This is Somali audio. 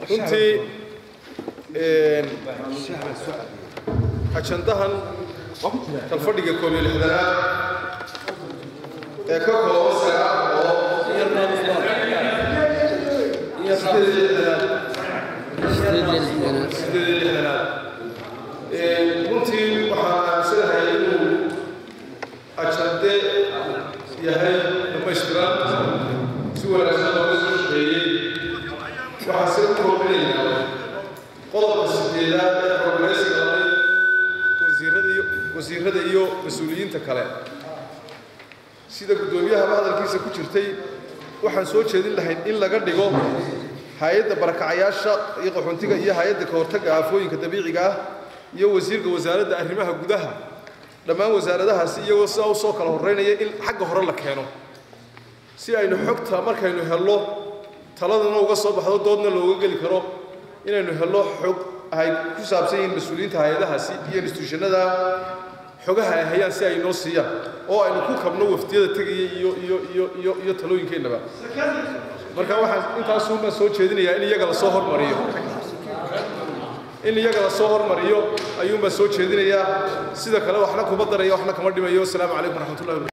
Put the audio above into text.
runtii ajandahan kalfadhiga koob iyo lixdanaad ee ka kooban sagaal oo sideed iyo lixdanaad sideed iyo lixdanaad runtii waxaan aaminsanahay inuu ajande yahay dhamaystiran si wanaagsan looga soo shaqeeyey waxaa se u koobinaynaa qodobka sideedaad ee xoglaysiga laday wasiirada iyo wasiirada iyo mas-uuliyiinta kale sida guddoomiyahaba hadalkiisa ku jirtay waxaan soo jeedin lahayn in laga dhigo hay-adda barakacayaasha iyo qaxoontiga iyo hay-adda ka hortagga aafooyinka dabiiciga ah iyo wasiirka wasaaradda arrimaha gudaha dhammaan wasaaradahaasi iyagoo sidaa usoo kala horreynaya in xagga hore la keeno si aynu xogta markaynu helno taladana uga soo baxdo doodna looga geli karo inaynu helno xog ay ku saabsan yihiin mas-uuliyiinta hay-adahaasi iyo instituushanada xogaha ay hayaan si ay noo siiyaan oo aynu ku kabno wafdiyada tegaya iyo iyo iyo iyo iyo talooyinkeennaba marka waxaan intaasuunbaan soo jeedinayaa in iyaga lasoo hormariyo in iyaga lasoo hormariyo ayuunbaan soo jeedinayaa sida kale waxna kuma daraya waxna kama dhimayo wasalaamu calaykum waraxmatullahi